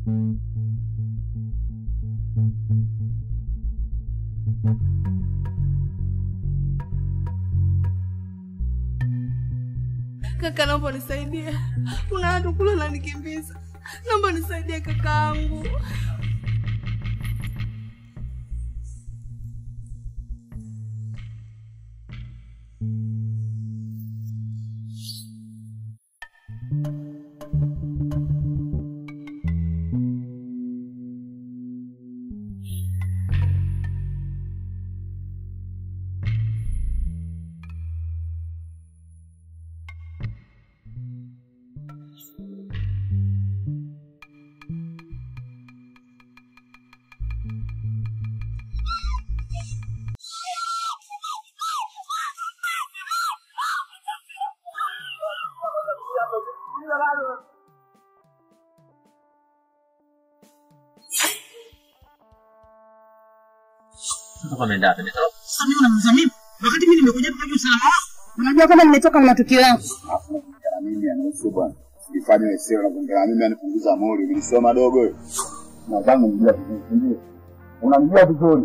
Kaka, naomba nisaidie, kuna watu kule wananikimbiza. Naomba nisaidie kakaangu. Sasa ameenda wapi? Ametoroka? Sasa mimi unaniuliza mimi wakati mimi nimekuja kwa usalama wako. Unajua kama nimetoka na matukio yangu. na mimi anihusu bwana. Sifanye wewe na kuongea mimi anipunguza mori. Ulisoma dogo wewe. Nadhani unajua vizuri. ndio? Unamjua vizuri.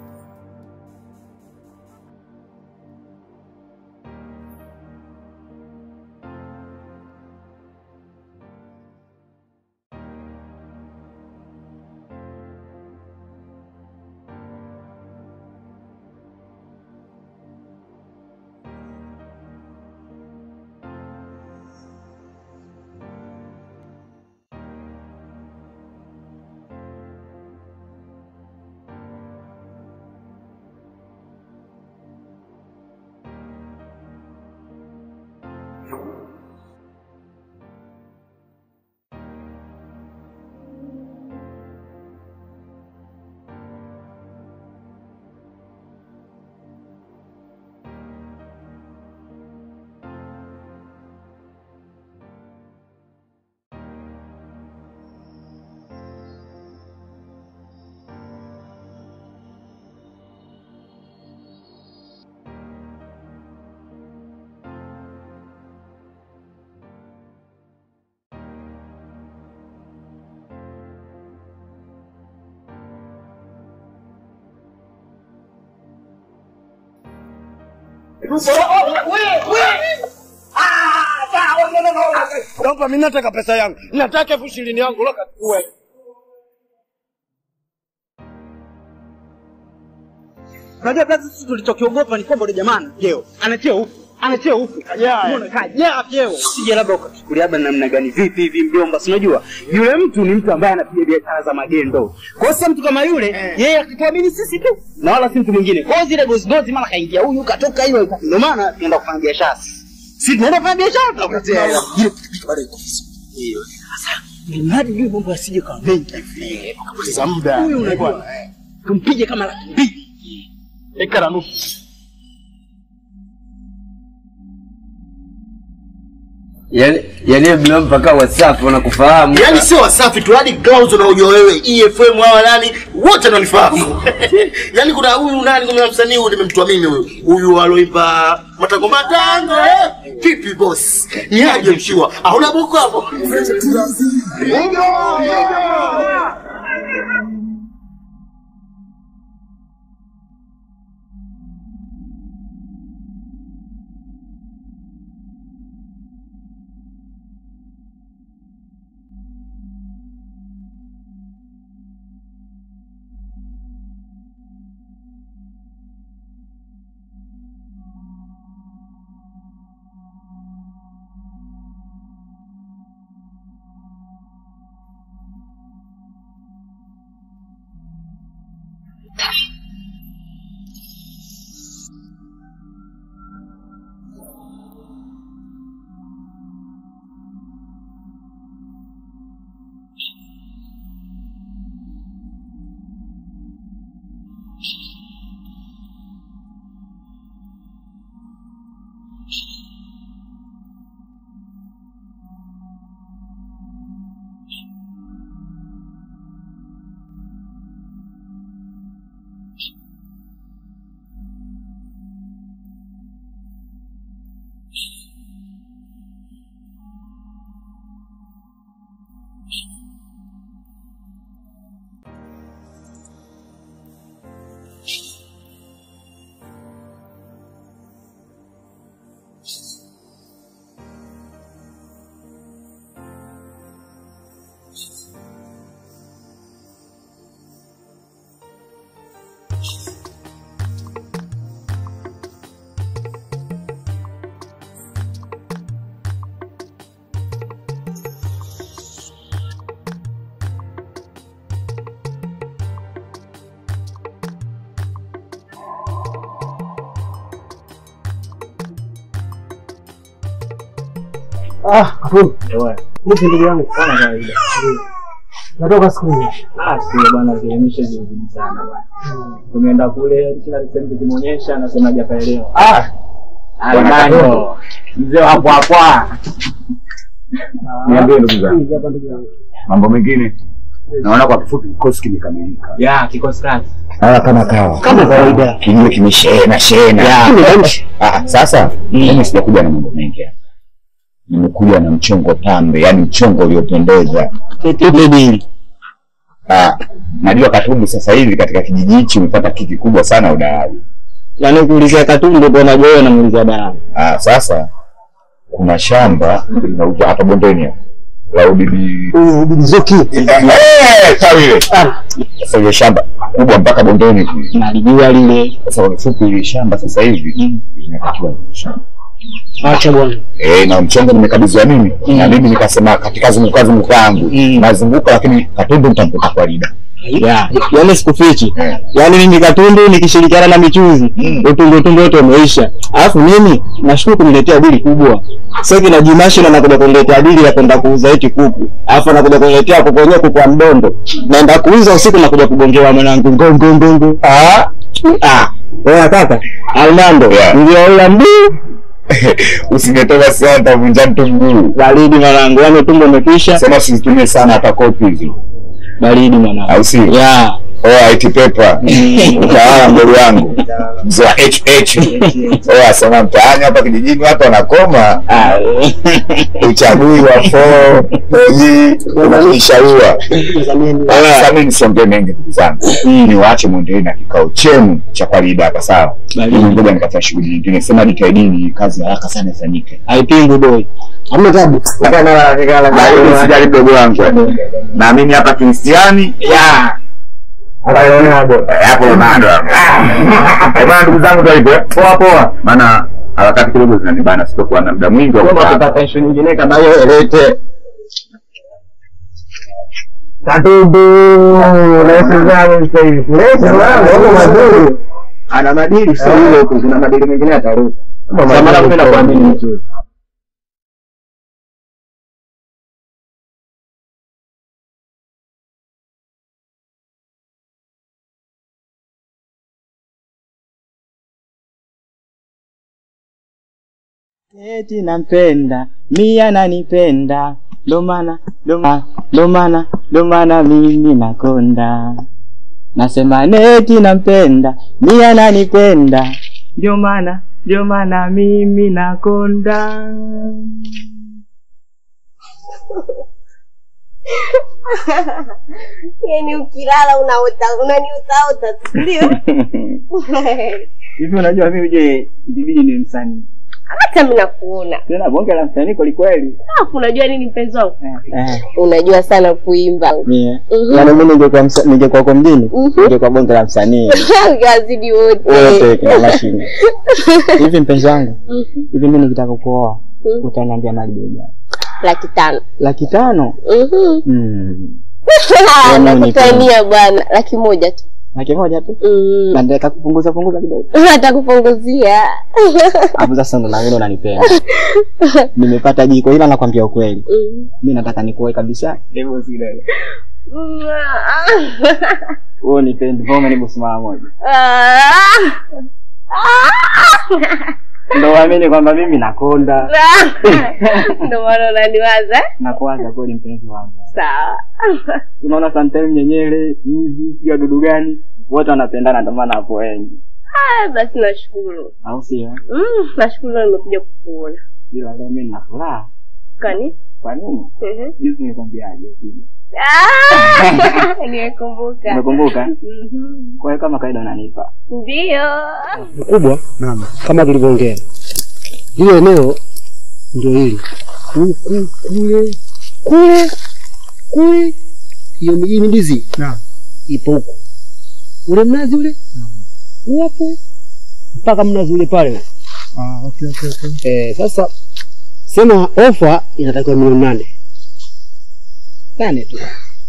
Naomba mimi nataka pesa yangu. Nataka elfu ishirini yangu loka chukue. Unajua kazi sisi tulichokiogopa ni kwamba yule jamaa ana cheo. Ana cheo huku. Ana cheo huku. Unaona kajaa cheo. Sije labda ukachukulia labda namna gani vipi hivi mjomba, si unajua? Yule mtu ni mtu ambaye anapiga biashara za magendo. Kwa hiyo sasa mtu kama yule yeye akituamini sisi tu na wala si mtu mwingine. Kwa hiyo zile gozi gozi mara kaingia huyu katoka hiyo ndio maana tunaenda kufanya biashara. Sisi tunaenda kufanya biashara tunakuletea hela. Ile pikipiki bado iko vizuri. Hiyo. Sasa ni mradi juu mambo yasije kwa mengi hivi. Kupoteza muda. Huyu unajua. Tumpige kama laki mbili. Eka na nusu. Yaani yaani mna mpaka WhatsApp wanakufahamu. Yaani sio Wasafi tu, hadi Clouds unaojua wewe, EFM hawa nani wote wananifahamu. Yaani kuna huyu nani, kuna msanii huyu nimemtoa mimi huyu. Huyu aloimba matango matango eh. Vipi boss? Ni aje mshiwa? Hauna buku hapo? Ah, Kafuru. Vipi ndugu yangu? Kama kawaida. Natoka siku hizi. Ah, sio bwana, zielimisha zizidi sana bwana. Tumeenda kule kila sehemu tukimuonyesha anasema hajapaelewa. Ah, Almano. Mzee wa hapo hapo. Niambie ndugu zangu, hizi hapa ndugu yangu. mambo mengine naona kwa kifupi kikosi kimekamilika. Ya, kikosi kazi. Haya kama kawa Kama kawaida. kinywe kimeshena shena. Ah, sasa mimi sijakuja na mambo mengi hapa. Nimekuja na mchongo tambe, yani mchongo uliopendeza. Tupe dili. Ah, najua Katumbi sasa hivi katika kijiji hichi umepata kiki kubwa sana udalali. Yaani kuulizia Katumbi ndio unajua wewe unamuulizia Dara. Ah, sasa kuna shamba linauzwa hapa bondeni hapa. La ubibi Huyu Bizuki. Eh, sawa ile. Sasa ile shamba kubwa mpaka bondeni kule. Nalijua lile. Sasa kwa kifupi ile shamba sasa hivi linatakiwa shamba. Acha bwana. Eh, na mchongo nimekabidhiwa mimi na mimi nikasema katika zunguka zunguka yangu Mm. nazunguka, lakini Katumbi nitamkuta kwa lida. Ya, yaani sikufichi. Eh. Yaani mimi Katumbi nikishirikiana na michuzi, Mm. utundu utundu wote umeisha. Alafu mimi nashukuru kuniletea dili kubwa. Sasa kina Jimashi na nakuja kuniletea dili ya kwenda kuuza eti kuku. Alafu nakuja kuniletea kuku wenyewe kuku wa mdondo. Naenda kuuza usiku nakuja kugongewa mwanangu ngongo ngongo. Ah. Ah. Wewe kaka, Armando, Yeah. ndio mbii Usingetaka sana nitavunja mtu mguu. baridi mwanangu, yaani tumbo umekwisha. Sema usizitumie sana hata kopi hizi. Baridi mwanangu. Au si? Ya. Oh, IT paper. Utawala mdogo wangu. Mzee wa HH. Oh, asema mtaani hapa kijijini watu wanakoma. Ah. Uchagui wa 4G unajishaua. Sasa mimi nisongee mengi ndugu zangu. Niwaache muendelee na kikao chenu cha kawaida hapa sawa. Baridi. Mimi ngoja nikafanya shughuli nyingine. Sema jitahidini kazi haraka sana ifanyike. Haipingu boy. Hamna tabu. Lakini usijali mdogo wangu. Na mimi hapa Kristiani. Ya. Hapo bado. Eh, bwana ndugu zangu ndio hivyo. Poa poa. Maana harakati kidogo zinanibana sitokuwa na muda mwingi wa Kama kukaa. tutapata issue nyingine kama hiyo elete. Katubu, unaweza zangu sasa hivi. Leta mambo mazuri. Ana madili sio yule tu, kuna madili mengine atarudi. Sasa mara mimi nakuamini mzuri. Eti nampenda, mia nanipenda, ndo maana ndo maana ndo maana ndo maana mimi nakonda. Nasema neti nampenda, mia nanipenda, ndio maana ndio maana mimi nakonda. yani ukilala unaota unaniutaota tu ndio Hivi unajua mimi je, ibidi ni msanii. hata mimi nakuona Tena bonge la msanii kweli kweli. alafu unajua nini mpenzi wangu Eh, unajua sana kuimba mie. Mhm. Yaani mimi ningekuwa msa- ningekuwa kwa mjini, Mhm. ningekuwa bonge la msanii. wazidi wote Wote kina mashine. Hivi mpenzi wangu, Mhm. hivi mimi nikitaka kuoa, Mhm. utaniambia mali bei gani? laki tano Laki tano? Mhm. Mm. Ah, Yaani nakutania bwana laki moja tu Laki moja tu. Mhm. Na nataka kupunguza punguza kidogo. atakupunguzia Hapo sasa ndo na wewe unanipenda. Nimepata jiko ila nakwambia ukweli. Mhm. Mimi nataka nikuoe kabisa. Hivyo usielewe. Mm, Wewe nipende, wewe umenibusu mara moja. ah. Ndio uamini kwamba mimi nakonda. ndo maana unaniwaza Nakuanza kweli mpenzi wangu. sawa Unaona sometimes nyenyele, hivi, sio dudu gani? Wote wanapendana ndio maana hapo wengi. Ah, basi nashukuru Au sio? Mm, nashukuru leo nimekuja kukuona Ila leo mimi nina furaha. kani Kwa nini? Mhm. Juzi nikwambiaje? Ah, nimekumbuka Umekumbuka? Mhm. Kwa hiyo kama kawaida unanipa. ndio mkubwa naam kama tulivyoongea lile eneo ndio hili huku kule kule kule hiyo hii ndizi ipo huku ule mnazi ule hapo mpaka mnazi ule pale. Ah, okay, okay, okay. Eh, sasa sema ofa inatakiwa milioni nane nane tu.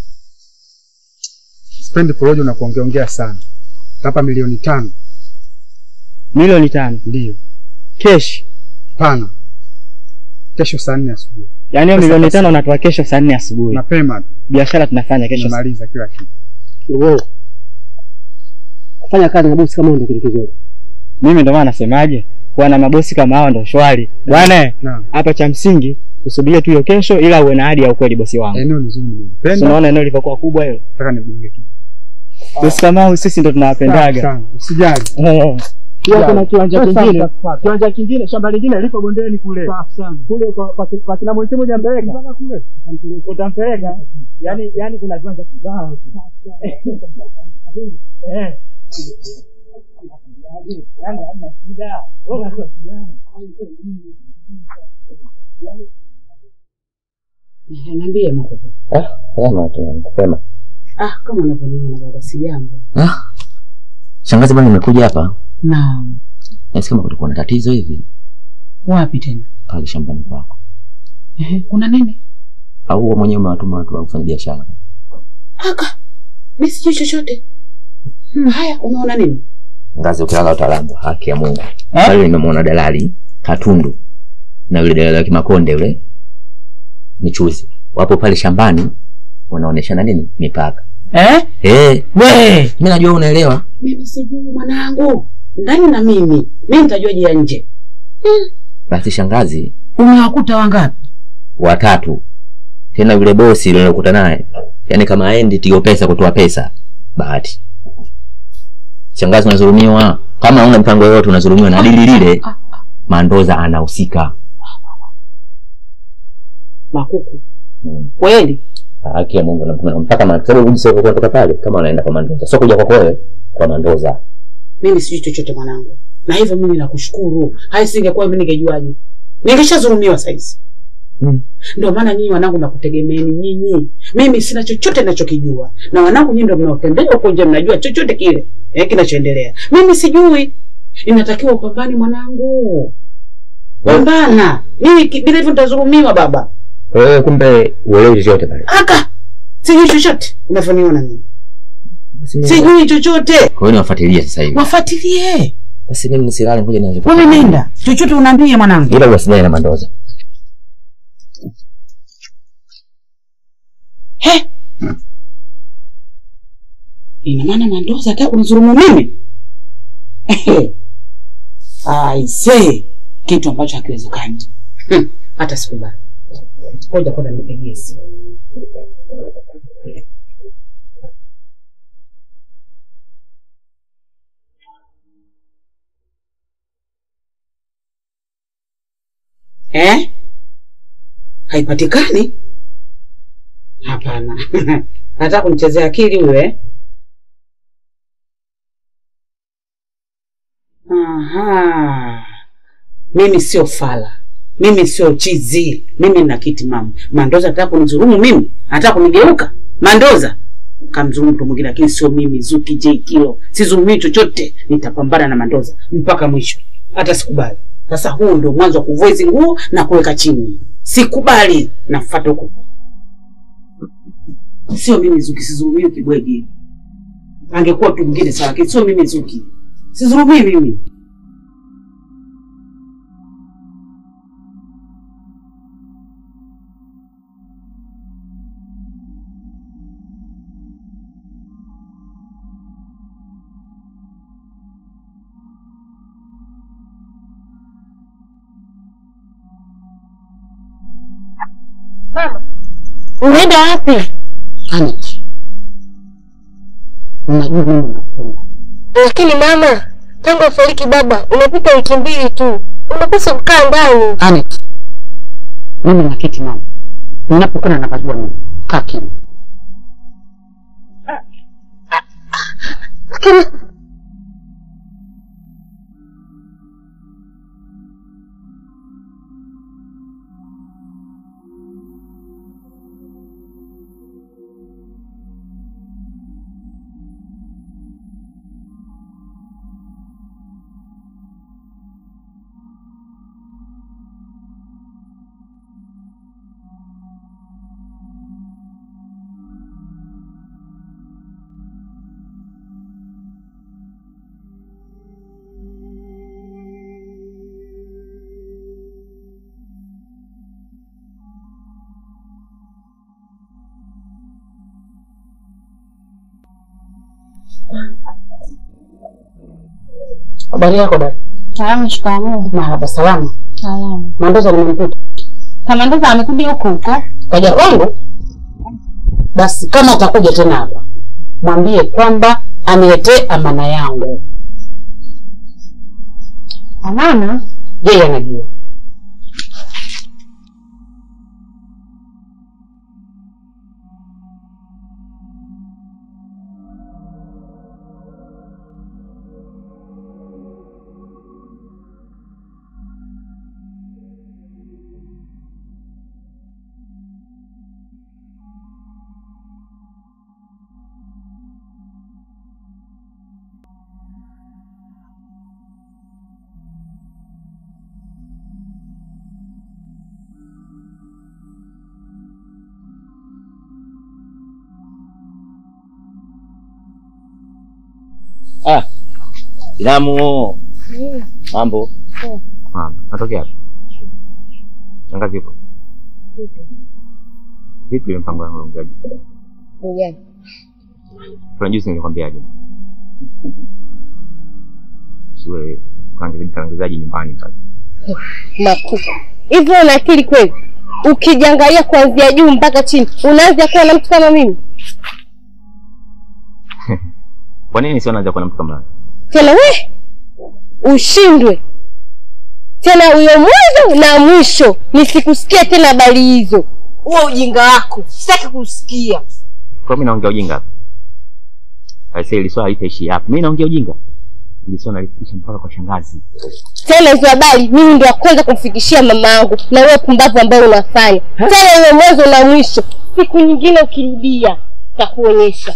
Sipendi porojo na kuongeongea sana. Hapa milioni tano. Milioni tano Ndio. kesh. Pana. Kesho saa nne asubuhi. Yaani hiyo Pesa milioni pesa. tano unatoa kesho saa nne asubuhi. Mapema tu. Biashara tunafanya kesho. Tumemaliza kila kitu. Wewe kufanya kazi na bosi kama ndio kitu kizuri. Mimi ndo maana nasemaje, kuwa na mabosi kama hao ndo shwari bwana. Naam. Hapa cha msingi usubirie tu hiyo kesho, ila uwe na ahadi ya ukweli, bosi wangu. Eneo ni zuri Si nimependa. unaona eneo lilivyokuwa kubwa hilo. Nataka nijenge kitu. Bosi kama hao sisi ndo Safi tunawapendaga. sana. Usijali. Eh. Pia kuna kiwanja Pesa kingine, mtakupata. kiwanja kingine, shamba lingine lipo bondeni kule. Kule kwa kwa kwa kina mwenyewe moja mbeleka. Mpaka kule. Utampeleka. Yaani yaani kuna kiwanja kibao. tu. Eh. Yaani hamna shida. Wewe unajua shida. Niambie Marco. Sema tu, sema. Ah, kama unavyoniona baba, si jambo. Ah. Shangazi bwana nimekuja hapa. Naam. Nasikia kama kulikuwa na tatizo hivi Wapi tena? pale shambani kwako. Ehe, kuna nini? Au wewe mwenyewe umewatuma watu wa kufanya biashara. Aka. Mimi sijui chochote. Hmm, haya, umeona nini? Ngazi ukilala utalamba, haki ya Mungu. Pale nimemwona dalali Katundu na yule dalali wa Kimakonde yule michuzi. Wapo pale shambani wanaoneshana nini? Mipaka. Eh? Eh, we, mimi najua unaelewa. Mimi sijui mwanangu. Ndani na mimi. Mimi nitajuaje ya nje? Basi shangazi Umewakuta wangapi? watatu tena yule bosi yule nilokuta naye yaani kama aendi tigo pesa kutoa pesa bahati shangazi unazulumiwa kama una mpango yoyote unazulumiwa na dili lile mandoza anahusika Makuku. Kweli? haki ya mungu namtuma mpaka ma- sababu jinsi ulivyokuwa kutoka pale kama unaenda kwa mandoza sio kuja kwako wewe kwa mandoza Mimi sijui chochote mwanangu. Na hivyo mimi nakushukuru. Hai singekuwa mimi ningejuaje? Ningeshazulumiwa saizi. Hmm. Ndio maana nyinyi wanangu nakutegemeeni nyinyi. Mimi sina chochote ninachokijua. Na wanangu nyinyi ndio mnaotembea huko nje mnajua chochote kile eh, kinachoendelea. Mimi sijui. Inatakiwa upambane mwanangu. Pambana. Mimi ki- bila hivyo nitazulumiwa baba. wewe kumbe uelewi chochote pale Aka. Sijui chochote unavyoniona mimi. Sijui chochote. kwa hiyo niwafuatilie sasa hivi Wafuatilie. basi mimi nisilale ngoja nianze Wewe nenda. Chochote unaambie mwanangu. ila uwasiliane na mandoza He? Ina maana Mandoza hata kunidhulumu mimi? Ehe. Aise, kitu ambacho hakiwezekani. Hmm, Hata sikubali. Ngoja kwanza nipigie simu. Eh? Haipatikani? Hapana. Nataka kunichezea akili huyo eh? Aha. Mimi sio fala. Mimi sio chizi. Mimi nina kiti mama. Mandoza anataka kunidhulumu mimi? Anataka kunigeuka? Mandoza kamdhulumu mtu mwingine, lakini sio mimi Zuki J Kilo. Sidhulumii chochote, nitapambana na Mandoza mpaka mwisho, hata sikubali. Sasa huu ndio mwanzo wa kuvua hizi nguo na kuweka chini. Sikubali, nafuata huko. Sio mimi Zuki, sidhulumii kibwegi. Angekuwa mtu mwingine sawa, lakini sio mimi Zuki. Sidhulumii mimi. Unaenda wapi? Unajua mimi nakupenda. Lakini mama, tangu afariki baba umepita wiki mbili tu, unapaswa kukaa ndani. Anet, mimi naketi mama, ninapokwenda napajua mimi. Kaa kimya. Lakini Habari yako dada? Salama, shikamoo. Marhaba, salama. Salama. Mandoza nimemkuta. Kamandoza amekuja huko huko. Kaja kwangu? Basi kama atakuja tena hapa, mwambie kwamba aniletee amana yangu. Amana? Yeye anajua. Ah, Ilamu, mambo Ah, natokea wapi? Shangazi yupo vipi? Ile mpango wangu unaongeaje? Ujani. Kuna juzi nilikwambiaje? Siwe tangazaji nyumbani pale. Makuta. Hivi una akili kweli? Ukijiangalia kuanzia juu mpaka chini, unaanza kuwa na mtu kama mimi? Kwa nini sio naanza kuwa na mtu kama wewe? Tena we ushindwe tena, huyo mwanzo na mwisho nisikusikia tena habari hizo. Huo ujinga wako sitaki kusikia. Kwa mimi naongea ujinga hapa. Aisee, ile swala litaishi hapa. Mimi naongea ujinga. Ile swala nalifikisha mpaka kwa shangazi. Tena hizo habari mimi ndio wa kwanza kumfikishia mama yangu, na wewe pumbavu ambayo unafanya tena, hiyo mwanzo na mwisho. Siku nyingine ukirudia, takuonyesha.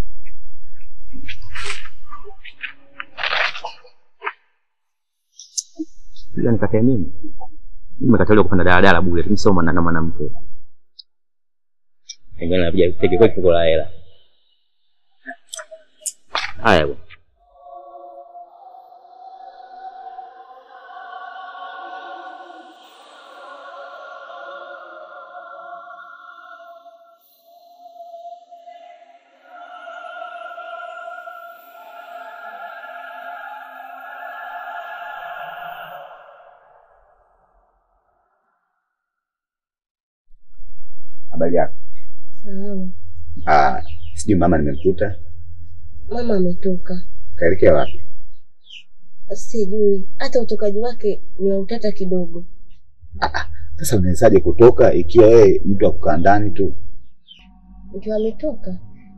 Ila nikatae mimi. Nimekataliwa kupanda daladala bure. Mimi sio mwana na mwanamke. Ngine napiga teke kwa kifuko la hela. Haya bwana. Habari yako? Salama. Ah, sijui mama nimemkuta. Mama ametoka, Kaelekea wapi? sijui hata utokaji wake ni wa utata kidogo. Sasa unawezaje kutoka ikiwa wewe mtu wa kukaa ndani tu? Ndio ametoka.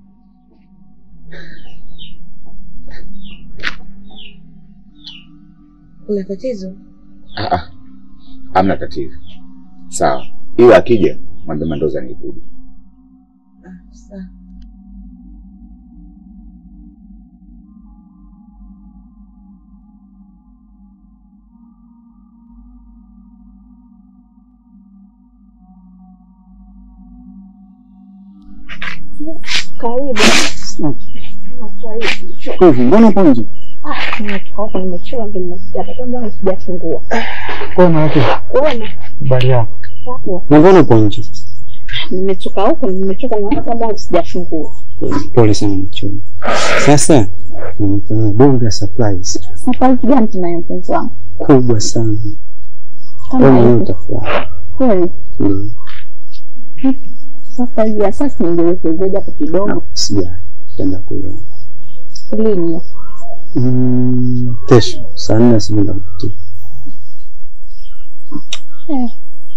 Kuna tatizo? Ah, ah. Hamna tatizo. Sawa. Ila akija mwambie Mandoza nikuja. Sawa. Karibu. Hivi mbona upo nje? Ah, nimetoka huko nimechoka ndio nimekuja hapa kama sijafungua. Kwa maana yake Kuona habari yako. hapo Na mbona upo nje? nimetoka huko nimechoka na hata kama sijafungua. Pole sana mchumba. Sasa nimefanya bonge la surprise Surprise gani tunayo mpenzi wangu? kubwa sana. Kama Wewe mwenyewe hivi. utafurahi. Kweli. Ndio. Surprise ya sasa ningelekezeja hapo kidogo. Sija tenda kuiona. Lini? Mm, kesho saa nne asubuhi ndakupitia. Eh,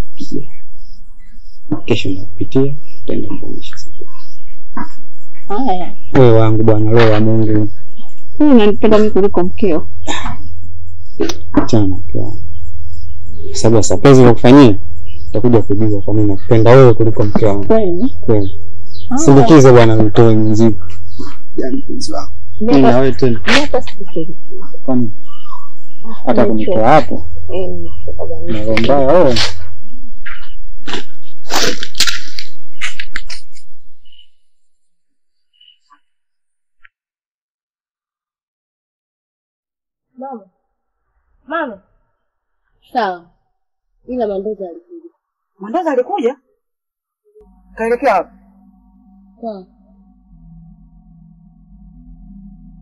Kesho ndakupitia tenda kuonyesha sasa. haya. Wewe wangu bwana, roho ya Mungu, Mimi nanipenda mimi kuliko mkeo. achana na mke wangu. Kwa sababu ya surprise nilokufanyia utakuja kujua kwa nini nakupenda wewe kuliko mke wangu. Kweli? Kweli. Ah. Sindikize bwana, nitoe mzigo. Yaani mpenzi wangu. Mimi na wewe tena. Mimi hata sifikiri. Kwani hata nimechoka. kunitoa hapo Eh, nimechoka bwana. na roho mbaya wewe. Mama. Mama. Sawa. Ila Mandoza alikuja. Mandoza alikuja? Kaelekea wapi? Sawa.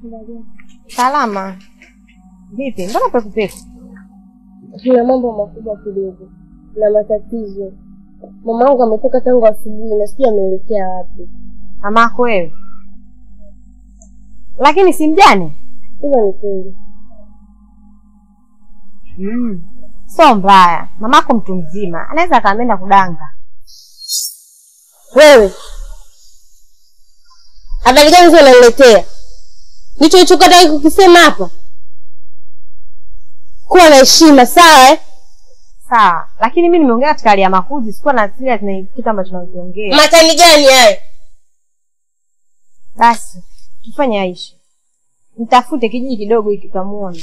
Salama. Vipi? Mbona pekupeku? Kuna mambo makubwa kidogo na matatizo. Mama wangu ametoka tangu asubuhi na sijui ameelekea wapi. Mamako wewe? Lakini si mjane? Hilo ni kweli. Mm. So mbaya. Mamako mtu mzima, anaweza akaamenda kudanga. Wewe habari gani hizo unaniletea? Ndicho ulichokataka kukisema hapa. Kuwa na heshima, sawa eh? Sawa, lakini mimi nimeongea katika hali ya makuzi, sikuwa na serious na kitu ambacho tunakiongea. Matani gani hayo? Basi tufanye Aisha, mtafute kijiji kidogo hiki tutamuona.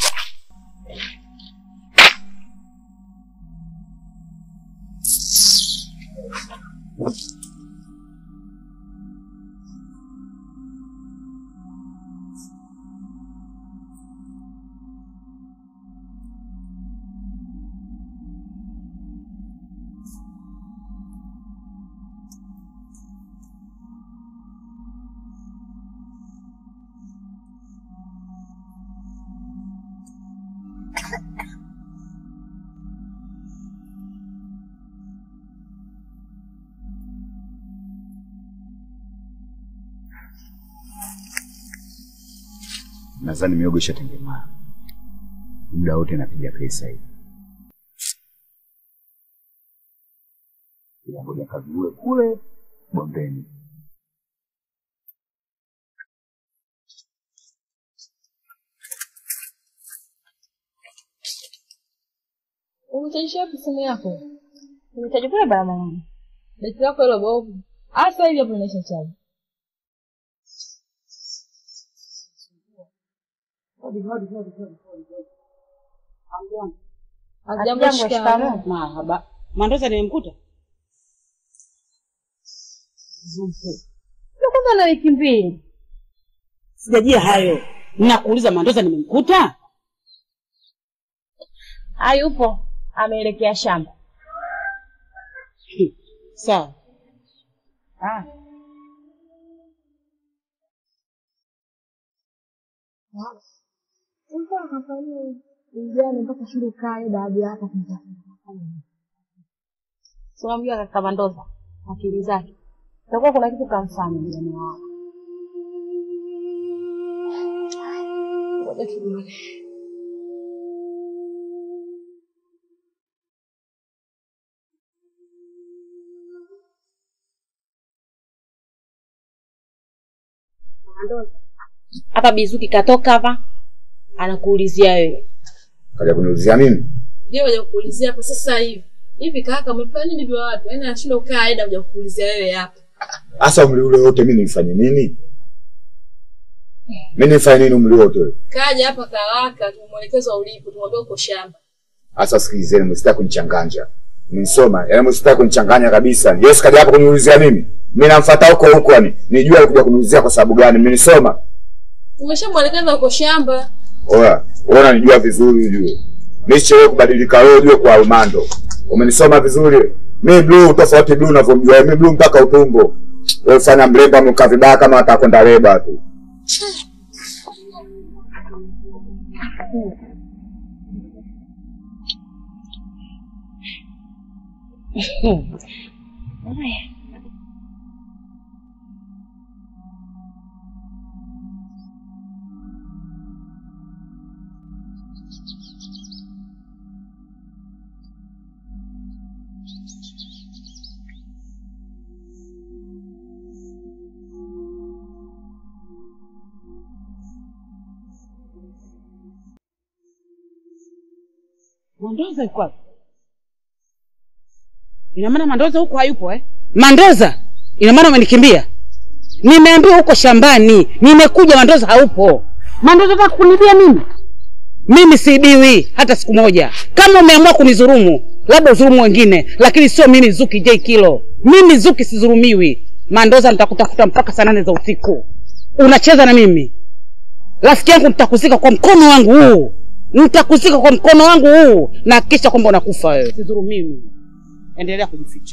Nadhani miogo ishatengemaa, muda wote napiga pesa hii. Ila ngoja kaviue kule bondeni. Umetaisha wapi simu yako? Nimetaja kule barabarani. Beti lako hilo bovu. Hasa hivi hapo inaisha chaji. Hajambo shikamoo. Marhaba. Mandoza nimemkuta? Ndio kwanza na wiki mbili. Sijajia hayo. Nakuuliza Mandoza nimemkuta? Hayupo, ameelekea shamba. Sawa. Ah. Ulikuwa unafanya ujane mpaka shule ukae baada ya hapa kumtafuta. Unamjua kaka Mandoza akili zake. Itakuwa kuna kitu kamfanya mjane wao. Ngoja turudi. Hapa Bizuki katoka hapa anakuulizia wewe. Kaja kuniulizia mimi? Ndio waje kukuulizia hapo sasa hivi. Hivi kaka umefanya nini vya watu? Yaani anashinda ukaa aida kuja kukuulizia wewe hapa. Hasa umri ule wote mimi nifanye nini? Mimi nifanye nini umri wote ule? Kaja hapa kawaka tumwelekeza ulipo, tumwambia uko shamba. Hasa sikilizeni, msitaki kunichanganya. Nisoma, yaani msitaki kunichanganya kabisa. Yesu kaja hapa kuniulizia mimi. Mimi namfuata huko huko yani. Nijua alikuja kuniulizia kwa sababu gani? Mimi nisoma. Tumeshamwelekeza uko shamba. Oya, wewe unanijua vizuri ujue. Mimi sichewe kubadilika wewe ujue kwa Armando. Umenisoma vizuri. Mimi blue tofauti blue unavyomjua. Mimi blue mpaka utumbo. Wewe fanya mrembo mka vibaya kama atakwenda leba tu. Mandoza yuko wapi? Ina maana Mandoza huko hayupo eh? Mandoza, ina maana umenikimbia? Nimeambiwa huko shambani, nimekuja Mandoza haupo. Mandoza unataka kunibia mimi? Mimi siibiwi hata siku moja. Kama umeamua kunidhulumu, labda udhulumu wengine, lakini sio mimi Zuki J Kilo. Mimi Zuki sidhulumiwi. Mandoza, nitakutafuta mpaka saa nane za usiku. Unacheza na mimi? Rafiki yangu, nitakuzika kwa mkono wangu huu nitakuzika kwa mkono wangu huu na hakikisha kwamba unakufa wewe. Sidhulumiwi. Endelea kujificha.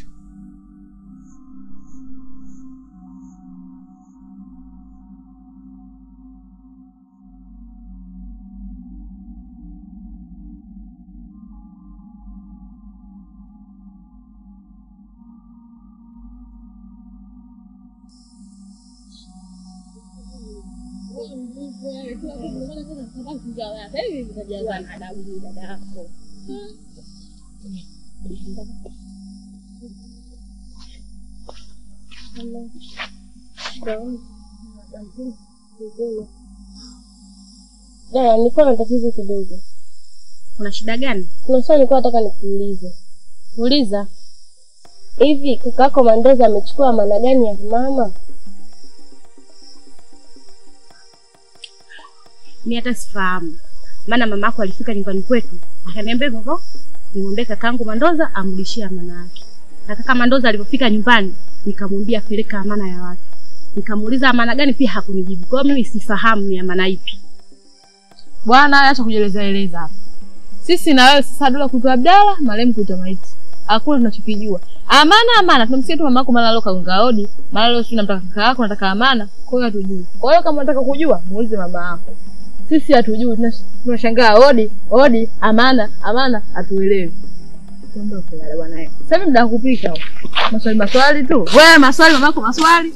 Dada, nilikuwa na tatizo kidogo. Kuna shida gani? Kuna swali nilikuwa nataka nikuulize. Uliza. Hivi kakako Mandoza amechukua maana gani ya mama? mi hata sifahamu, maana mama yako alifika nyumbani kwetu akaniambia hivyo, nimwambie kakaangu Mandoza amrudishie amana yake. Na kaka Mandoza alipofika nyumbani, nikamwambia peleka amana ya watu, nikamuuliza amana gani, pia hakunijibu. Kwa hiyo mimi sifahamu ni amana ipi. Bwana, acha kujieleza eleza hapa. Sisi na wewe sasa dola kutoa Abdala, marehemu kutoa maiti. Hakuna tunachokijua. Amana amana, tunamsikia tu mama yako mara leo kaunga hodi, mara leo sio namtaka kaka yako, nataka amana. Kwa hiyo hatujui. Kwa hiyo kama unataka kujua, muulize mama yako. Sisi hatujui, tunash- tunashangaa hodi, hodi, amana, amana, hatuelewi. Tuondoke yale bwana. eh. Sasa hivi muda wa kupika. huu. Maswali maswali tu. Wewe maswali mama yako maswali.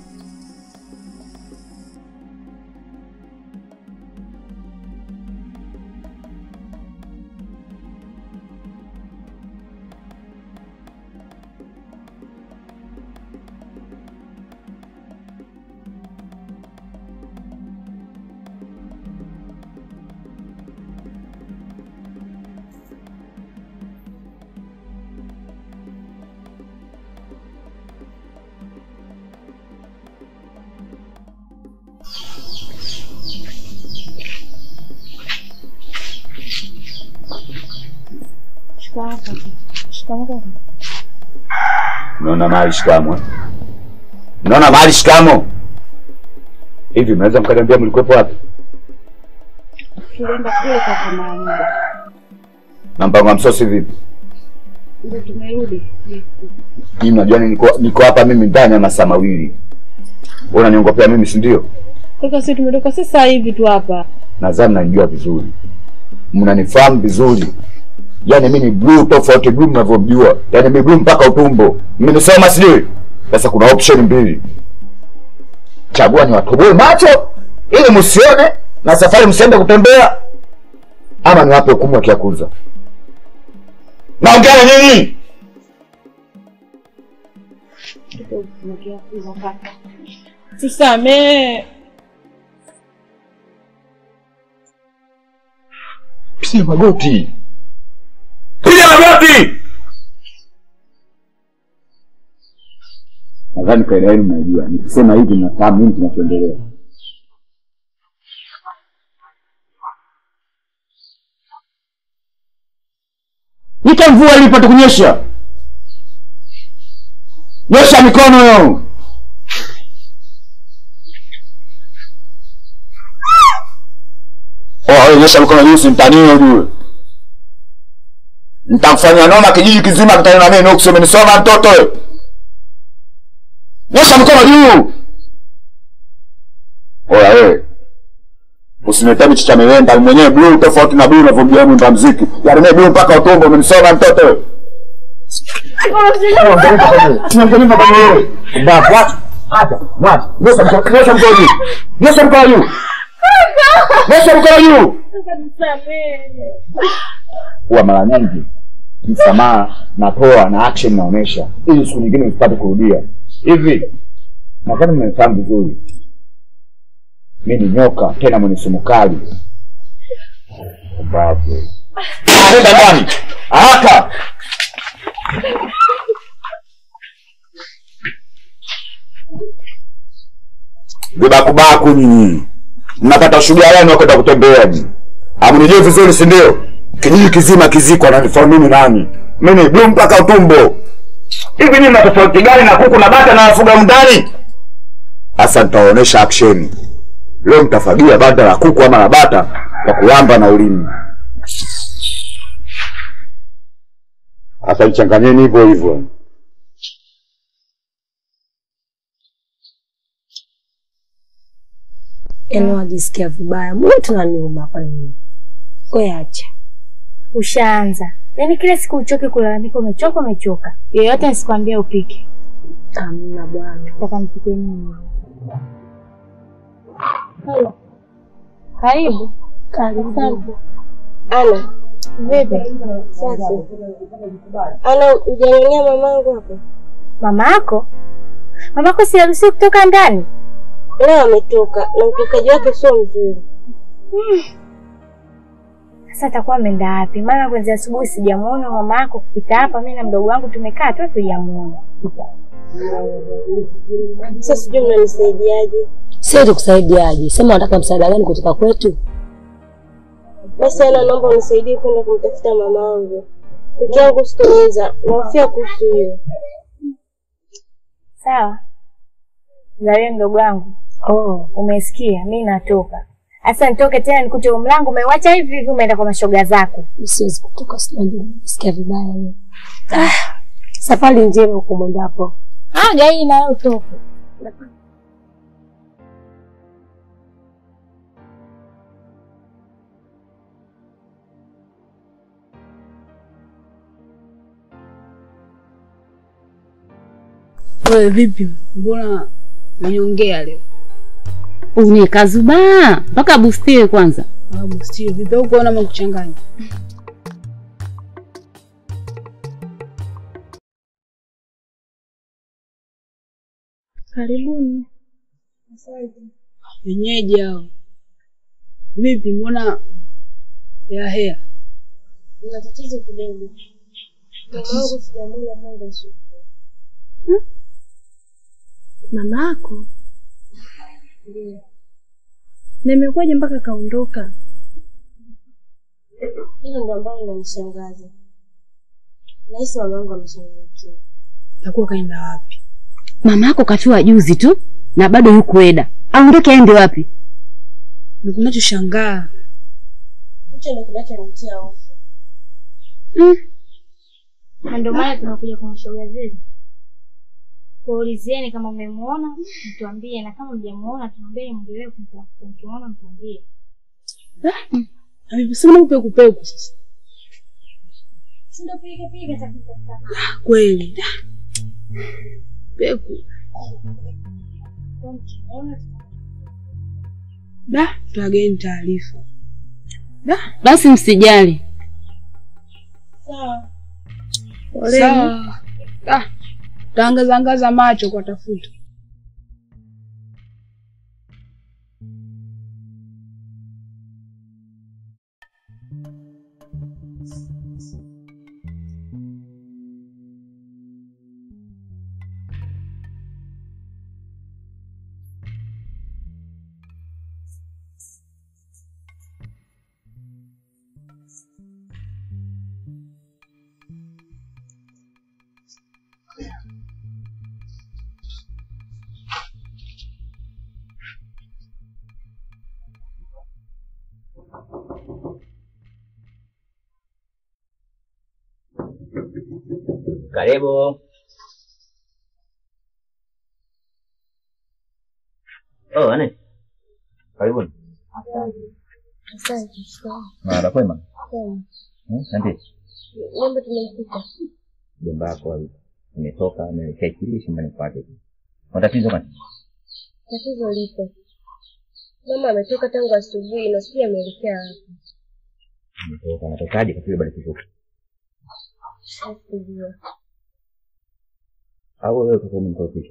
Mnaona mahali shikamo eh? Mnaona mahali shikamo hivi, mnaweza mkaniambia mlikuwepo wapi Tulienda kule kwa mara moja, na mpango wa msosi vipi? ndio tumerudi. Mimi mnajua niko niko hapa mimi ndani ya masaa mawili, wewe unaniongopea mimi, si ndio? Kaka, sisi tumetoka sasa hivi tu hapa. Nadhani mnanijua vizuri, mnanifahamu vizuri. Yaani mimi ni blue tofauti blue mnavyomjua, yaani mimi blue mpaka utumbo. Mmenisoma sijui? Sasa kuna option mbili, chagua ni watoboe macho ili msione na safari msiende kutembea, ama niwape hukumu ya kiakuza. Naongea na nyinyi. Tusamee. Piga magoti, piga magoti. Nadhani kaida yenu mnajua, nikisema hivi mnafahamu nini kinachoendelea. Ita mvua ili ipate kunyesha. Nyosha mikono yo. Oh, wewe nyosha mikono juu simtanie ujue. Nitamfanya noma kijiji kizima kitani na mimi nuksi umenisoma mtoto wewe. Nyosha mikono juu. Oya wewe. Usiniletee michi cha miwenda mwenyewe blue tofauti na blue unavyomjua mwimba mziki. Yaani mimi blue mpaka utumbo umenisoma mtoto wewe. Tunaongelea kwa wewe. Mbavu acha. Acha. Mwacha. Nyosha mikono nyosha mikono juu. Nyosha mikono juu. Nyosha mikono juu. Huwa mara nyingi msamaha natoa na action naonesha ili siku nyingine usipate kurudia. Hivi nadhani mmenifahamu vizuri. Mi ni nyoka tena mwenye sumu kali. Mbavu. Nenda ndani. Haraka. Vibakubaku nyinyi. Mnapata shughuli gani kwenda kutembea nyinyi? Hamnijui vizuri si ndio? Kijiji kizima kiziko ananifahamu mimi nani? Mimi ni blue mpaka utumbo. Hivi nyinyi mna tofauti gani na kuku na bata na wafuga mndani? Sasa nitawaonesha action. Leo mtafagia banda la kuku ama la bata kwa kulamba na ulimi. Sasa ichanganyeni hivyo hivyo. Yaani wajisikia vibaya, mtu naniuma hapa nini? Wewe acha. Ushaanza. Yaani kila siku uchoke kulalamika umechoka umechoka. Yoyote asikwambia upike. Hamna bwana. Nataka nipike nini? Karibu. Karibu. Ana, vipi? Safi. Ana, hujanionea mamangu hapo? Mama yako? Mama yako siharuhusiwi kutoka ndani? Leo ametoka na utokaji wake sio mzuri. Sasa atakuwa ameenda wapi? Maana kwanzia asubuhi sijamuona mama yako kupita hapa. Mimi na mdogo wangu tumekaa tu hatujamuona. Sasa sijui mnanisaidiaje. Sio tukusaidiaje? Sema unataka msaada gani kutoka kwetu? Basi Ana, naomba unisaidie kwenda kumtafuta mamangu. Peke yangu sitoweza, nahofia kuhusu hiyo. Sawa. Zawe mdogo wangu. Oh, umesikia? Mimi natoka. Sasa nitoke tena nikute huu mlango umeuacha hivi hivi umeenda kwa mashoga zako. Siwezi kutoka, sikia vibaya leo. Ah, safari njema huko mwendapo. Ah, gai na wewe utoke. Wewe vipi? Mbona unyongea leo? Unikazubaa mpaka bustiwe kwanza. Ah, mstio vipi au kuona makuchanganya? Karibuni. Wenyeji hao. Vipi mbona ya hea? Nina tatizo kidogo. Mamangu sijamuona tangu asubuhi. Mama yako Ndio. na imekuwaje mpaka kaondoka? Hilo ndo ambalo linanishangaza. Nahisi mamangu amechanganyikiwa. Takuwa kaenda wapi? Mama yako kafiwa juzi tu na bado yuko Eda. Aondoke aende wapi? Na Tunachoshangaa Hicho ndo kinachonitia hofu. Na ndio maana tunakuja kumshauri zile. Kuulizieni kama mmemuona, mtuambie na kama mjamuona tuambie mwendelee kumtafuta. Mkimuona mtuambie. Amesema upeku peku sasa. Si ndio piga piga tafuta sana. Kweli. Peku. Da, tuageni taarifa. Basi msijali. Sawa. Poleni. Sawa. Ah, taangaza angaza macho kwa tafuta. Karibu. Oh, ane. Karibuni. Asante. Sawa. Mara kwema. Sawa. Hmm, Asante. Mambo tumefika. Jomba yako imetoka ameelekea kile shambani kwake. Matatizo gani? Tatizo lipo. Mama ametoka tangu asubuhi na sijui ameelekea wapi. Ametoka anatokaje kwa kile bado kiko? Sikujua. Au wewe kwa kumtofisha?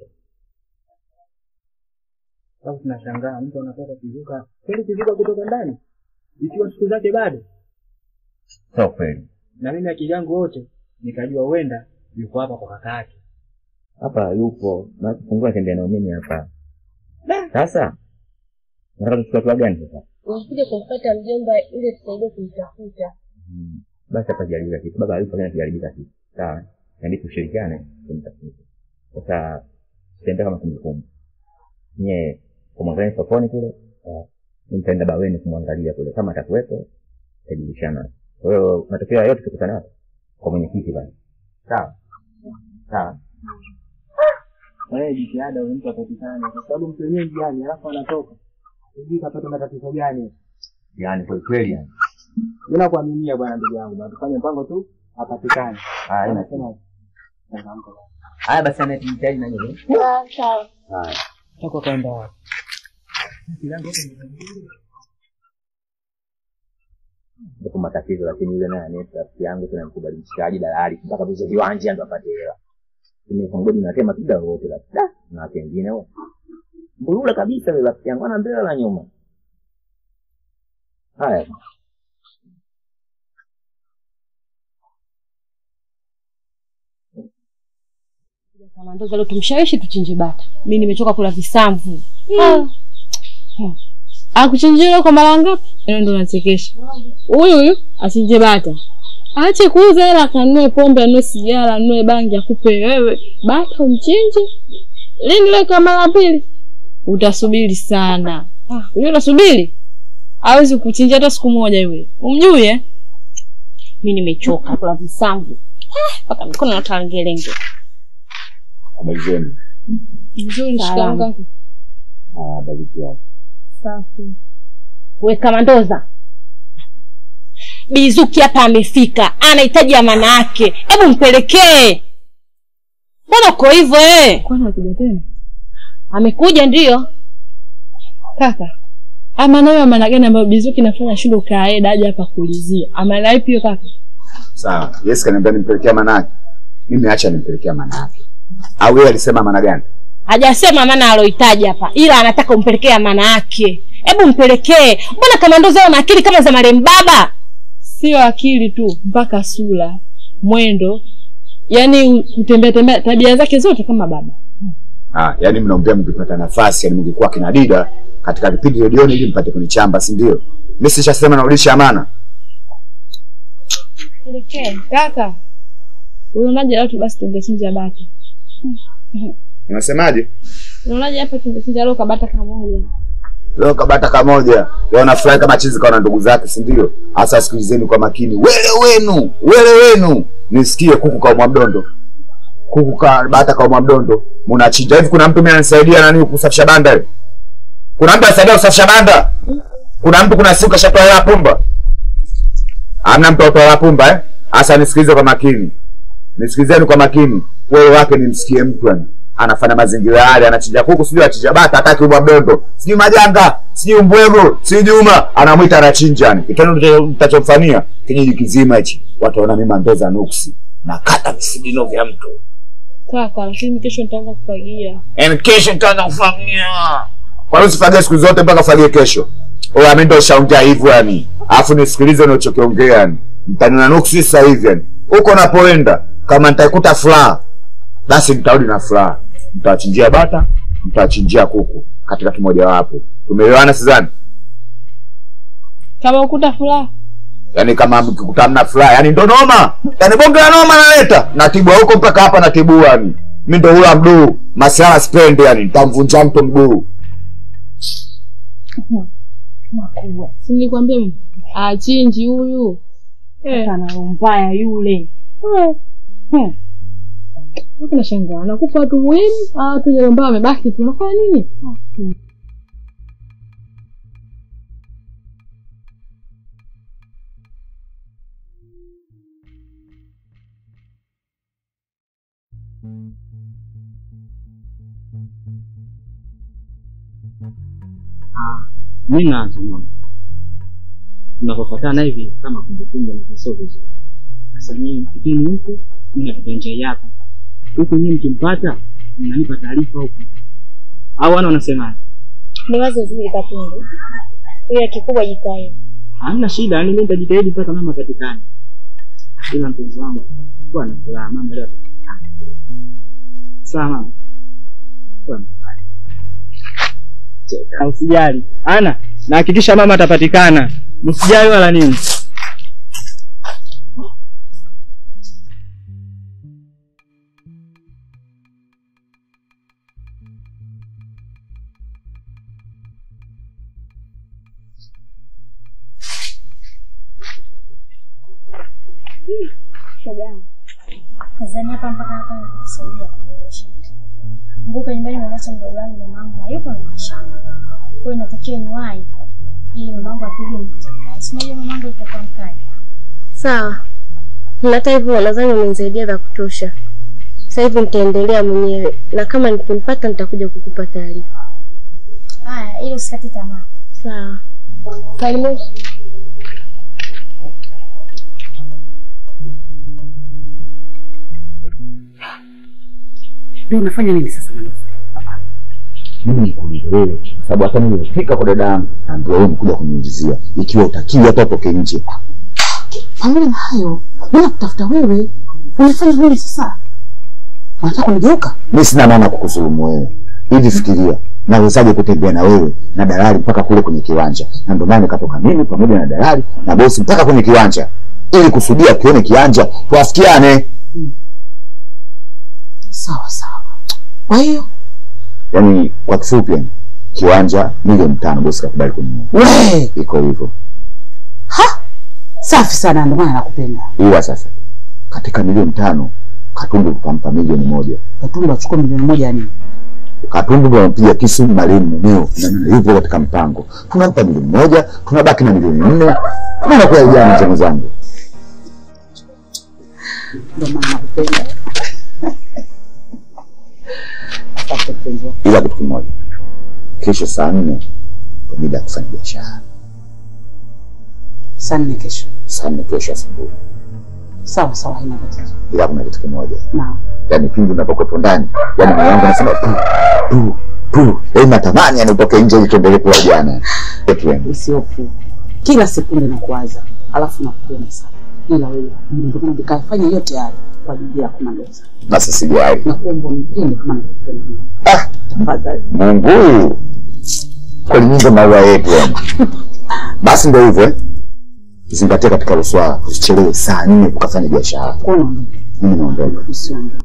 Sasa tunashangaa mtu anatoka kivuka kweli, kivuka kutoka ndani ikiwa siku zake bado, Sio kweli. na mimi akili yangu wote nikajua huenda yuko hapa kwa kaka yake. Hapa yupo na kufungua tembea na mimi hapa. Sasa nataka tuchukue hatua gani sasa? Nilikuja kumpata mjomba ili tusaidie kumtafuta. Hmm. Basi hapa jaribika kitu. Baba hayupo tena tujaribika kitu. Sawa. Inabidi tushirikiane kumtafuta. Sasa tembea kama kumbukumbu. Nye kumwangalia sokoni kule. ah, Nitaenda baweni kumwangalia kule kama atakuwepo tutajulishana. Kwa hiyo matokeo yote tukutane hapa kwa mwenyekiti basi. Sawa. Sawa. Wewe jitihada huyo mtu apatikane, kwa sababu mtu wenyewe njiani, alafu anatoka sijui kapata matatizo gani. Yaani kweli kweli yani. Mimi nakuaminia bwana, ndugu yangu, na tufanye mpango tu apatikane. Haya, ina- Nasema changamka. Haya basi anahitaji na nini? Ah, sawa. Haya. Toka kwenda wapi? Akili yangu yote ni- ndipo matatizo, lakini yule naye anaye rafiki yangu tena mkubali mshikaji dalali mpaka tuze viwanja ndo apate hela. Mimi kongodi natema kida wote la da na watu wengine wao. Mbulula kabisa yule rafiki yangu ana mbele la nyuma. Haya. Kama ndo leo tumshawishi tuchinje bata. Mimi nimechoka kula visamvu. Ah. Hmm. Akuchinjia leo kwa mara ngapi? Leo ndo nachekesha. Huyu huyu achinje bata. Aache kuuza hela akanunue pombe, anunue sigara, anunue bangi akupe wewe. Bata umchinje. Lini leo kama mara pili? Utasubiri sana. Ah, huyo utasubiri? Hawezi kuchinja hata siku moja yule. Umjui eh? Mimi nimechoka kula visamvu. Ah, mpaka mikono natangelenge. Habari zenu? Nzuri shikanga. Ah, bariki yako. Safi. We Kamandoza, Bizuki hapa amefika, anahitaji amana yake, hebu mpelekee. Mbona uko hivyo eh? Kwani anakuja tena? Amekuja ndio. Kaka. Amana hiyo amana gani ambayo Bizuki nafanya shule ukaeda aje hapa kuulizia? Amana ipi hiyo kaka? Sawa. Yes, kaniambia nimpelekea manake. Mimi acha nimpelekea manake. Au yeye alisema maana gani? Hajasema maana alohitaji hapa, ila anataka umpelekee amana yake. Hebu mpelekee. Mbona Kamandoza ana akili kama za marehemu baba? Sio akili tu, mpaka sura, mwendo, yaani kutembea tembea, tabia zake zote kama baba. Ah, yani mnaombea mkipata nafasi, yani mngekuwa kina Dida katika vipindi redioni ili mpate kunichamba, si ndio? Mimi sishasema narudisha amana. Pelekee. Kaka. Unaonaje watu basi tungechinja bata? Unasemaje? Unaonaje hapa tungechinja leo kabata kamoja? Leo kabata kamoja. Leo nafurahi kama chizi kawa na ndugu zake, si ndio? Hasa sikilizeni kwa makini. Wele wenu, wele wenu. Nisikie kuku kwa mdondo. Kuku ka bata kwa mdondo. Mnachinja hivi kuna mtu mimi ananisaidia nani kusafisha banda hivi? Kuna mtu anasaidia kusafisha banda? Kuna mtu kuna siku kashatoa hela pumba? Hamna mtu atoa hela pumba eh? Hasa nisikilize kwa makini. Nisikilizeni kwa makini. Wewe wake nimsikie mtu yani anafanya mazingira yale, anachinja kuku, sijui anachinja bata, hataki ubwa mdondo, sijui majanga, sijui mbwego, sijui Juma, anamwita anachinja yani. Kitendo mtachomfanyia kijiji kizima hichi, watu waona mimi Mandoza nuksi na kata visigino vya mtu. Kaka, lakini kesho nitaanza kufagia. And kesho nitaanza kufagia. Kwa nini usifagie siku zote mpaka ufagie kesho? Oya, mimi ndo shaongea hivyo yani. Alafu nisikilize unachokiongea yani. Mtaniona nuksi sasa hivi yani. Huko napoenda kama nitaikuta furaha basi nitarudi na furaha. Mtawachinjia bata, mtawachinjia kuku katika kimoja wapo. Tumeelewana sidhani? Kama ukuta furaha. Yaani kama mkikuta mna furaha, yani ndo noma. Yaani bonge la noma naleta. Natibua huko mpaka hapa natibua yani. Mimi ndo hula mduu. Masiala spend yani, nitamvunja mtu mguu. Makubwa. Si nilikwambia mimi? Achinji huyu. Eh. Ana roho mbaya yule. Eh. Hmm. Hapo nashangaa. Anakufa watu muhimu, ah watu wenye roho mbaya wamebaki tu. Unafanya nini? Hmm. mi naanza mama tunapofatana hivi kama kumbukumbu na sio vizuri sasa nyinyi mkipini huku mi napita njia hapa huku nyinyi mkimpata mnanipa taarifa huku au wana wanasemaje Ni wazo zuri Katundu, ila kikubwa jitahidi. hamna shida yani mi nitajitahidi mpaka mama patikane ila mpenzi wangu kuwa na furaha mama leo atapatikana. sawa mama kuwa na furaha. Cheka. usijali ana nahakikisha mama atapatikana msijali wala nini Shoga yangu. Nadhani hapa mpaka hapa nimekusaidia kuboresha. Kumbuka nyumbani mamacha mdogo wangu mamangu hayupo na mashamba. Kwa hiyo inatakiwa niwahi ili mamangu apige mtihani. Si unajua mamangu yupo kwa mkali. Sawa. Na hata hivyo nadhani umenisaidia vya kutosha. Sasa hivi nitaendelea mwenyewe na kama nikimpata nitakuja kukupa taarifa. Haya, ili usikate tamaa. Sawa. Karibu. Ndio unafanya nini sasa Mandoza? mimi nikuulize wewe, kwa sababu hata nilipofika kwa dada yangu naambiwa wewe umekuja kuniulizia ikiwa utakiwa hata utoke nje. Pamoja na hayo, mimi nakutafuta wewe. Unafanya nini sasa? Unataka kunigeuka? Mimi sina maana ya kukudhulumu wewe. Hivi fikiria, nawezaje kutembea na wewe na dalali mpaka kule kwenye kiwanja? Na ndio maana nikatoka mimi pamoja na dalali na bosi mpaka kwenye kiwanja ili kusudia tuone kiwanja tuafikiane. Sawa sawa. Kwa hiyo Yaani kwa kifupi, yani kiwanja milioni tano bosi kakubali kununua. we Iko hivyo. safi sana, ndio maana nakupenda. Ila sasa katika milioni tano Katumbu tutampa milioni moja. Katumba achukue milioni moja ya nini? Katumbu ndo anampiga kisu marehemu mumeo, na maana hivyo katika mpango tunampa milioni moja, tunabaki na milioni nne. Maana kwa jana mzee zangu Ndio maana nakupenda. Asante mpenzi wangu. ila kitu kimoja, kesho saa nne kwa mida ya kufanya biashara. Saa nne kesho. Saa nne kesho asubuhi, Sawa sawa, haina tatizo. ila kuna kitu kimoja, Naam. yaani pindi unapokuwepo ndani, yaani moyo wangu anasema tu tu tu, yaani natamani yani utoke nje ili tuendelee kuwa jana. Tuende Usiofu. Kila sekunde nakuwaza, alafu nakupenda sana. Ila wewe ndio maana nikafanya yote haya kwa ajili yako Mandoza. na sisi jari. Nakuomba unipende kama nakupenda. Ah, Tafadhali. Mungu huyu kweli nyingi maua yetu yani. Basi ndio hivyo eh. Zingatia katika hilo swala, usichelewe saa nne ukafanya biashara. Kwa nini? Mimi naondoka. Usiondoke.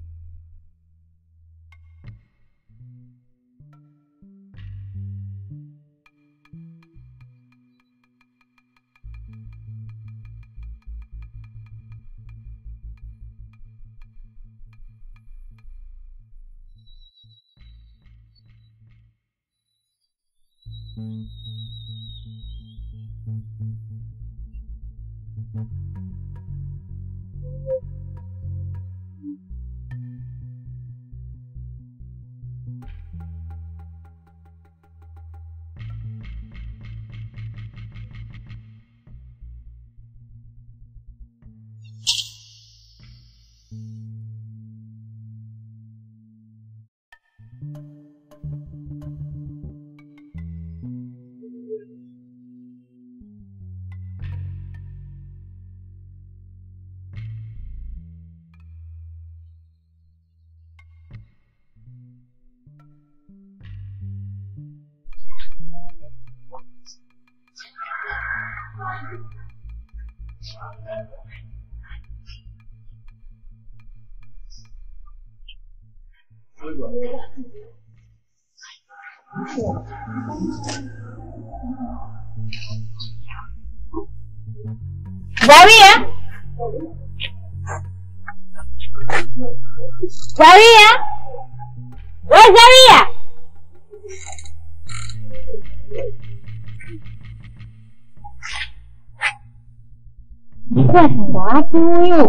Zaria! Zaria! We Zaria! Kwa sasa wapi huyu?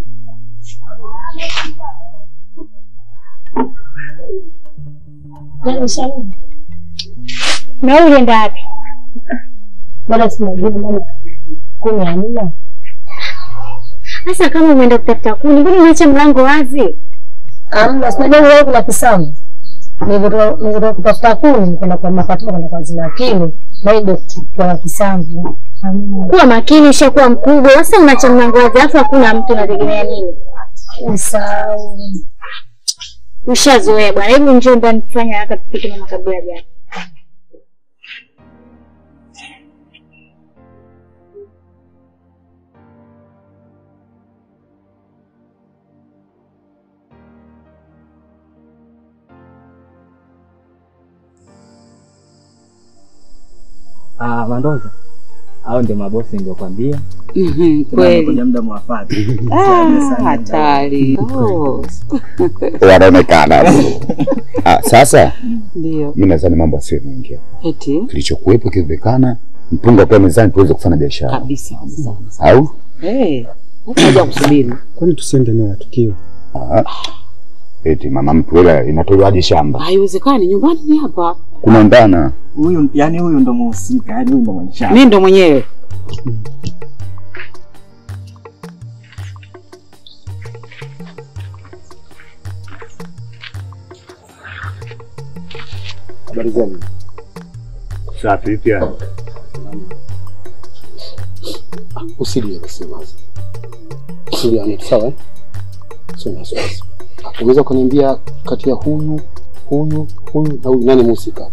Na wewe ulienda wapi? Bado sinajua mbona kuni hamna. Sasa kama umeenda kutafuta kuni, mbona umeacha mlango wazi? Hamna, sinajua wewe kuna kisamu. Nilivyotoka kutafuta kuni, nikaenda kwa mapatano kwenda kwa zina lakini bado kwa kisamvu. Kuwa makini, ushakuwa mkubwa. Sasa unaacha mlango wazi, alafu hakuna mtu, unategemea nini? Usahau. Ushazoea bwana. Hebu njoo ndani tufanye haraka tupike na makabila jana. Ah, Mandoza. Hao ndio mabosi niliokwambia. Mhm, Tena kweli. wamekuja muda mwafaka. Ah, hatari. Oh. Wanaonekana. Ah, sasa Ndio. mimi nadhani mambo yasiyo mengi. Eti Kilichokuwepo kiwezekana, mpunga kwa mezani tuweze kufanya biashara. kabisa kabisa. Au? Eh, haja kusubiri. Kwani tusiende eneo la tukio? Ah. Eti mama mtu hela inatolewaje shamba? Haiwezekani, nyumbani ni hapa. Kunaondana. Huyu yani huyu ndo muhusika, yani huyu ndo mwenye shamba. Mimi ndo mwenyewe. Habari zenu? Safi pia. Usilie basi maza. Usilie Anet, sawa? eh? Sio na wasiwasi. Unaweza kuniambia kati ya huyu, huyu, huyu na huyu nani mhusika?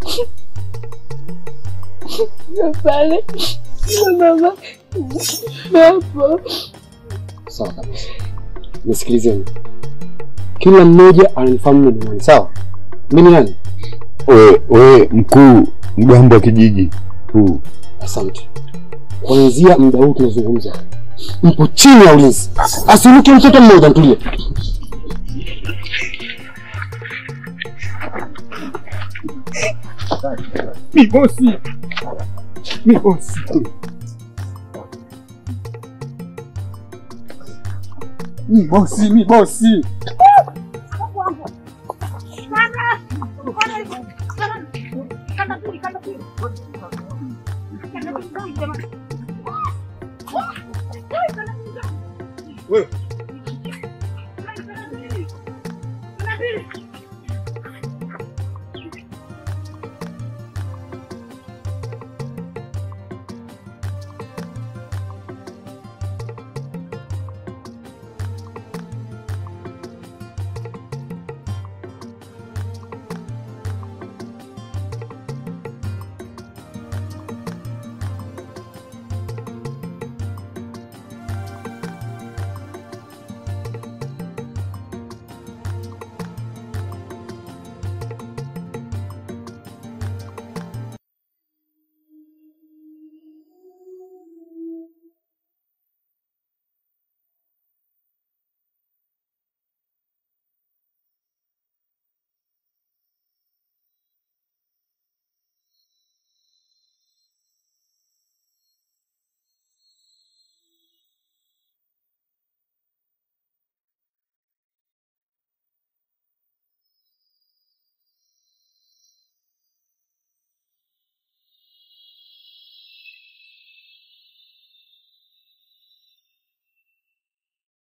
Pale mama hapo. Sawa kabisa. Nisikilizeni. Kila mmoja ananifahamu mimi ni nani, sawa? Mimi ni nani? Wewe wewe mkuu mgambo wa kijiji huu. Asante. Kuanzia muda huu tunazungumza, mpo chini ya ulinzi, asiruke mtoto mmoja. Mtulie. Mi bosi. Mi bosi. Mi bosi, mi bosi. Wewe